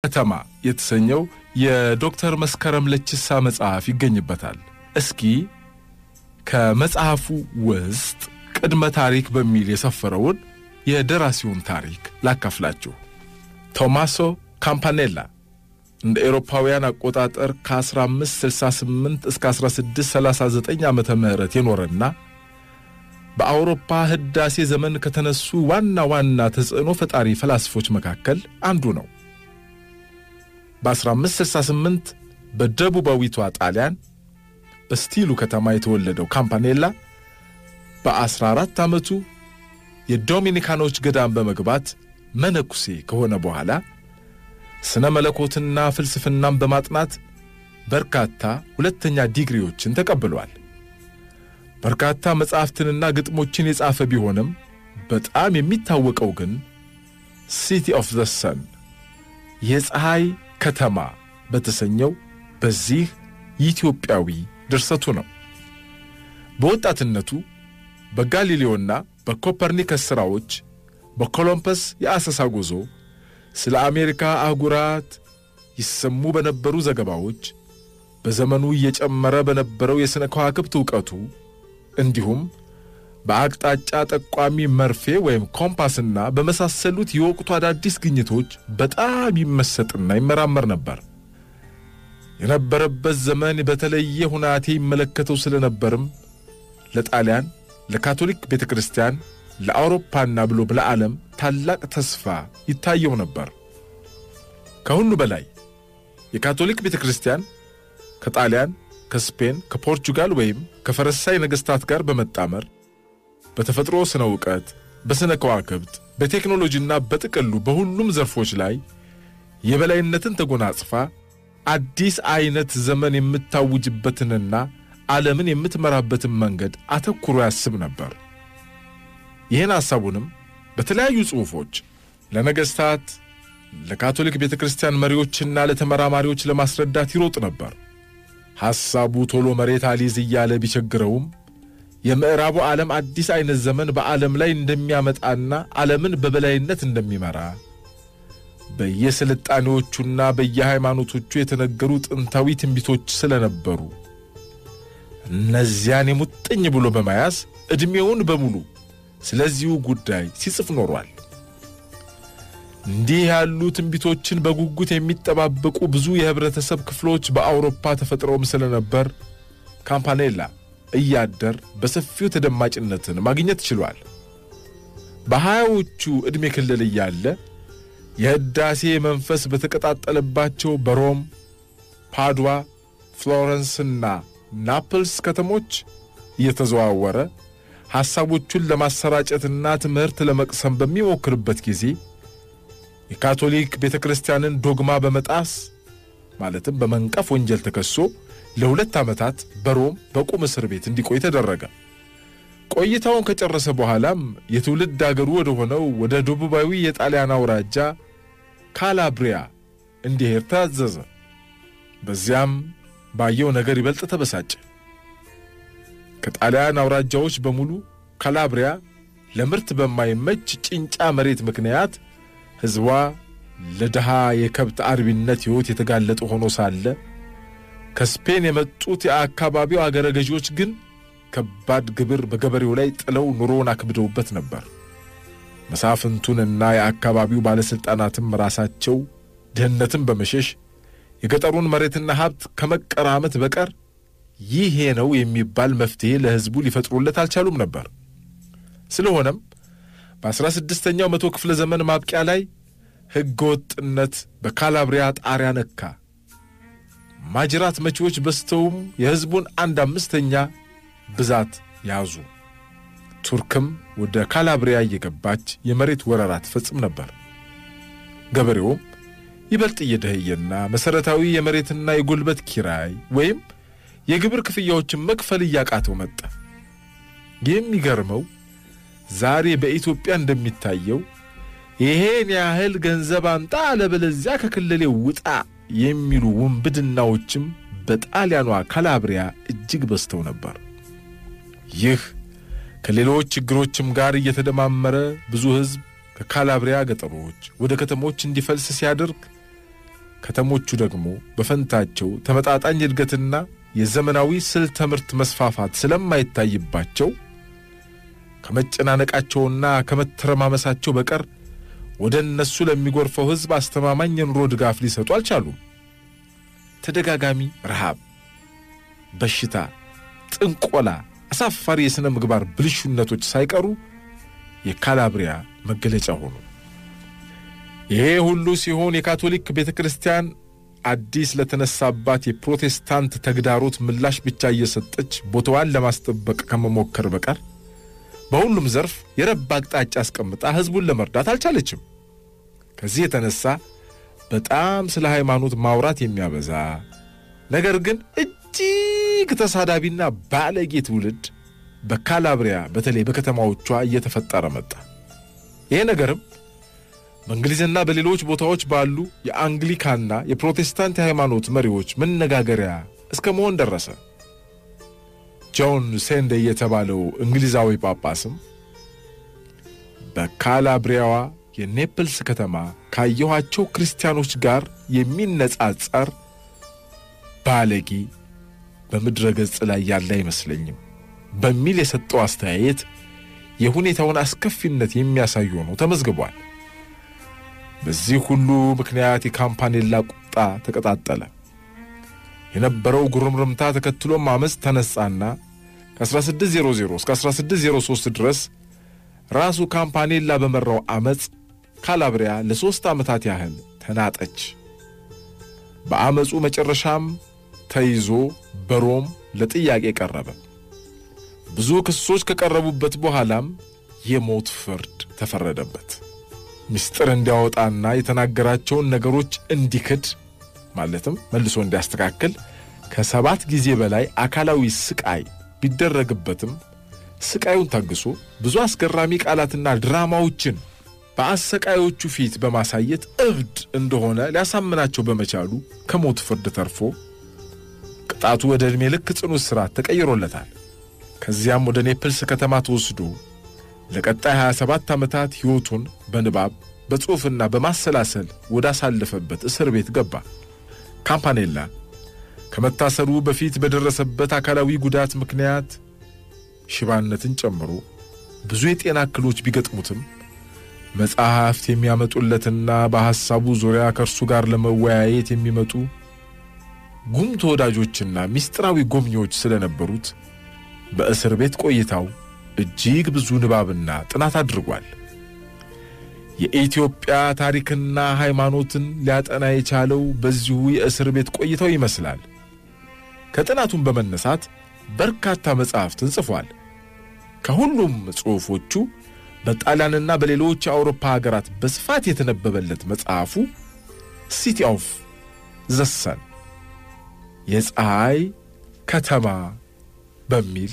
ከተማ የተሰኘው የዶክተር መስከረም ለችሳ መጽሐፍ ይገኝበታል። እስኪ ከመጽሐፉ ውስጥ ቅድመ ታሪክ በሚል የሰፈረውን የደራሲውን ታሪክ ላካፍላችሁ። ቶማሶ ካምፓኔላ እንደ ኤሮፓውያን አቆጣጠር ከ1568 እስከ 1639 ዓመተ ምህረት የኖረና በአውሮፓ ህዳሴ ዘመን ከተነሱ ዋና ዋና ተጽዕኖ ፈጣሪ ፈላስፎች መካከል አንዱ ነው። በ1568 በደቡባዊቷ ጣሊያን በስቲሉ ከተማ የተወለደው ካምፓኔላ በ14 ዓመቱ የዶሚኒካኖች ገዳም በመግባት መነኩሴ ከሆነ በኋላ ስነ መለኮትና ፍልስፍናን በማጥናት በርካታ ሁለተኛ ዲግሪዎችን ተቀብሏል። በርካታ መጻሕፍትንና ግጥሞችን የጻፈ ቢሆንም በጣም የሚታወቀው ግን ሲቲ ኦፍ ዘ ሰን የፀሐይ ከተማ በተሰኘው በዚህ ኢትዮጵያዊ ድርሰቱ ነው። በወጣትነቱ በጋሊሌዮና በኮፐርኒከስ ሥራዎች፣ በኮሎምፐስ የአሰሳ ጉዞ፣ ስለ አሜሪካ አህጉራት ይሰሙ በነበሩ ዘገባዎች፣ በዘመኑ እየጨመረ በነበረው የሥነ ከዋክብት ዕውቀቱ እንዲሁም በአቅጣጫ ጠቋሚ መርፌ ወይም ኮምፓስና በመሳሰሉት የወቅቱ አዳዲስ ግኝቶች በጣም ይመሰጥና ይመራመር ነበር። የነበረበት ዘመን በተለየ ሁናቴ ይመለከተው ስለነበርም ለጣሊያን፣ ለካቶሊክ ቤተ ክርስቲያን፣ ለአውሮፓና ብሎ ለዓለም ታላቅ ተስፋ ይታየው ነበር። ከሁሉ በላይ የካቶሊክ ቤተ ክርስቲያን ከጣሊያን፣ ከስፔን፣ ከፖርቹጋል ወይም ከፈረንሳይ ነገሥታት ጋር በመጣመር በተፈጥሮ ስነ ዕውቀት፣ በስነ ከዋክብት፣ በቴክኖሎጂና በጥቅሉ በሁሉም ዘርፎች ላይ የበላይነትን ተጎናጽፋ አዲስ አይነት ዘመን የምታውጅበትንና ዓለምን የምትመራበትን መንገድ አተኩሮ ያስብ ነበር። ይህን ሐሳቡንም በተለያዩ ጽሑፎች ለነገሥታት፣ ለካቶሊክ ቤተ ክርስቲያን መሪዎችና ለተመራማሪዎች ለማስረዳት ይሮጥ ነበር። ሐሳቡ ቶሎ መሬት አሊዝ እያለ ቢቸግረውም የምዕራቡ ዓለም አዲስ አይነት ዘመን በዓለም ላይ እንደሚያመጣና ዓለምን በበላይነት እንደሚመራ በየስልጣኔዎቹና በየሃይማኖቶቹ የተነገሩ ጥንታዊ ትንቢቶች ስለነበሩ እነዚያን የሙጥኝ ብሎ በመያዝ ዕድሜውን በሙሉ ስለዚሁ ጉዳይ ሲጽፍ ኖሯል። እንዲህ ያሉ ትንቢቶችን በጉጉት የሚጠባበቁ ብዙ የኅብረተሰብ ክፍሎች በአውሮፓ ተፈጥረውም ስለነበር ካምፓኔላ እያደር በሰፊው ተደማጭነትን ማግኘት ችሏል። በሀያዎቹ ዕድሜ ክልል እያለ የሕዳሴ መንፈስ በተቀጣጠለባቸው በሮም፣ ፓድዋ፣ ፍሎረንስና ናፕልስ ከተሞች እየተዘዋወረ ሐሳቦቹን ለማሰራጨትና ትምህርት ለመቅሰም በሚሞክርበት ጊዜ የካቶሊክ ቤተ ክርስቲያንን ዶግማ በመጣስ ማለትም በመንቀፍ ወንጀል ተከሶ ለሁለት ዓመታት በሮም በቁም እስር ቤት እንዲቆይ ተደረገ። ቆይታውን ከጨረሰ በኋላም የትውልድ አገሩ ወደ ሆነው ወደ ደቡባዊ የጣሊያን አውራጃ ካላብሪያ እንዲሄድ ታዘዘ። በዚያም ባየው ነገር ይበልጥ ተበሳጨ። ከጣሊያን አውራጃዎች በሙሉ ካላብሪያ ለምርት በማይመች ጭንጫ መሬት ምክንያት ሕዝቧ ለድሃ የከብት አርቢነት ሕይወት የተጋለጠ ሆኖ ሳለ ከስፔን የመጡት የአካባቢው አገረ ገዢዎች ግን ከባድ ግብር በገበሬው ላይ ጥለው ኑሮውን አክብደውበት ነበር። መሳፍንቱንና የአካባቢው ባለሥልጣናትም ራሳቸው ድህነትን በመሸሽ የገጠሩን መሬትና ሀብት ከመቀራመት በቀር ይሄ ነው የሚባል መፍትሔ ለሕዝቡ ሊፈጥሩለት አልቻሉም ነበር። ስለሆነም በአስራ ስድስተኛው መቶ ክፍለ ዘመን ማብቂያ ላይ ሕገ ወጥነት በካላብሪያ ጣሪያ ነካ። ማጅራት መቺዎች በስተውም የሕዝቡን አንድ አምስተኛ ብዛት ያዙ። ቱርክም ወደ ካላብሪያ እየገባች የመሬት ወረራ ትፈጽም ነበር። ገበሬውም ይበልጥ እየደኸየና መሠረታዊ የመሬትና የጉልበት ኪራይ ወይም የግብር ክፍያዎችን መክፈል እያቃተው መጣ። የሚገርመው ዛሬ በኢትዮጵያ እንደሚታየው ይሄን ያህል ገንዘብ አምጣ አለበለዚያ ከክልሌ ውጣ የሚሉ ውንብድናዎችም በጣሊያኗ ካላብሪያ እጅግ በዝተው ነበር። ይህ ከሌሎች ችግሮችም ጋር እየተደማመረ ብዙ ሕዝብ ከካላብሪያ ገጠሮች ወደ ከተሞች እንዲፈልስ ሲያደርግ ከተሞቹ ደግሞ በፈንታቸው ተመጣጣኝ እድገትና የዘመናዊ ስልተ ትምህርት መስፋፋት ስለማይታይባቸው ከመጨናነቃቸውና ከመተረማመሳቸው በቀር ወደ እነሱ ለሚጎርፈው ሕዝብ አስተማማኝ የኑሮ ድጋፍ ሊሰጡ አልቻሉም። ተደጋጋሚ ረሃብ፣ በሽታ፣ ጥንቆላ፣ አሳፋሪ የሥነ ምግባር ብልሹነቶች ሳይቀሩ የካላብሪያ መገለጫ ሆኑ። ይሄ ሁሉ ሲሆን የካቶሊክ ቤተ ክርስቲያን አዲስ ለተነሳባት የፕሮቴስታንት ተግዳሮት ምላሽ ብቻ እየሰጠች ቦታዋን ለማስጠበቅ ከመሞከር በቀር በሁሉም ዘርፍ የረባ አቅጣጫ አስቀምጣ ሕዝቡን ለመርዳት አልቻለችም። ከዚህ የተነሳ በጣም ስለ ሃይማኖት ማውራት የሚያበዛ ነገር ግን እጅግ ተሳዳቢና ባለጌ ትውልድ በካላብሪያ በተለይ በከተማዎቿ እየተፈጠረ መጣ። ይሄ ነገርም በእንግሊዝና በሌሎች ቦታዎች ባሉ የአንግሊካና የፕሮቴስታንት የሃይማኖት መሪዎች መነጋገሪያ እስከ መሆን ደረሰ። ጆን ሴንዴ የተባለው እንግሊዛዊ ጳጳስም በካላብሪያዋ የኔፕልስ ከተማ ካየኋቸው ክርስቲያኖች ጋር የሚነጻጸር ባለጌ በምድረ ገጽ ላይ ያለ አይመስለኝም በሚል የሰጠው አስተያየት የሁኔታውን አስከፊነት የሚያሳይ ሆኖ ተመዝግቧል። በዚህ ሁሉ ምክንያት የካምፓኔላ ቁጣ ተቀጣጠለ። የነበረው ጉርምርምታ ተከትሎም አመፅ ተነሳና ከ1600 እስከ 1603 ድረስ ራሱ ካምፓኔላ በመራው አመፅ ካላብሪያ ለሦስት ዓመታት ያህል ተናጠች። በአመፁ መጨረሻም ተይዞ በሮም ለጥያቄ ቀረበ። ብዙ ክሶች ከቀረቡበት በኋላም የሞት ፍርድ ተፈረደበት። ምስጢር እንዲያወጣና የተናገራቸውን ነገሮች እንዲክድ ማለትም መልሶ እንዲያስተካክል ከሰባት ጊዜ በላይ አካላዊ ስቃይ ቢደረግበትም ስቃዩን ታግሶ ብዙ አስገራሚ ቃላትና ድራማዎችን በአሰቃዮቹ ፊት በማሳየት እብድ እንደሆነ ሊያሳምናቸው በመቻሉ ከሞት ፍርድ ተርፎ ቅጣቱ ወደ ዕድሜ ልክ ጽኑ እስራት ተቀይሮለታል። ከዚያም ወደ ኔፕልስ ከተማ ተወስዶ ለቀጣይ 27 ዓመታት ሕይወቱን በንባብ በጽሑፍና በማሰላሰል ወዳሳለፈበት እስር ቤት ገባ። ካምፓኔላ ከመታሰሩ በፊት በደረሰበት አካላዊ ጉዳት ምክንያት ሽባነትን ጨምሮ ብዙ የጤና እክሎች ቢገጥሙትም መጻሕፍት የሚያመጡለትና በሐሳቡ ዙሪያ ከእርሱ ጋር ለመወያየት የሚመጡ ጉም ተወዳጆችና ምስጢራዊ ጎብኚዎች ስለነበሩት በእስር ቤት ቆይታው እጅግ ብዙ ንባብና ጥናት አድርጓል። የኢትዮጵያ ታሪክና ሃይማኖትን ሊያጠና የቻለው በዚሁ የእስር ቤት ቆይታው ይመስላል። ከጥናቱን በመነሳት በርካታ መጻሕፍትን ጽፏል። ከሁሉም ጽሑፎቹ በጣሊያንና በሌሎች የአውሮፓ ሀገራት በስፋት የተነበበለት መጽሐፉ ሲቲ ኦፍ ዘሰን የፀሐይ ከተማ በሚል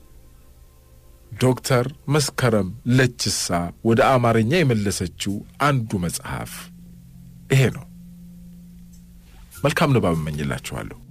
ዶክተር መስከረም ለችሳ ወደ አማርኛ የመለሰችው አንዱ መጽሐፍ ይሄ ነው። መልካም ንባብ እመኝላችኋለሁ።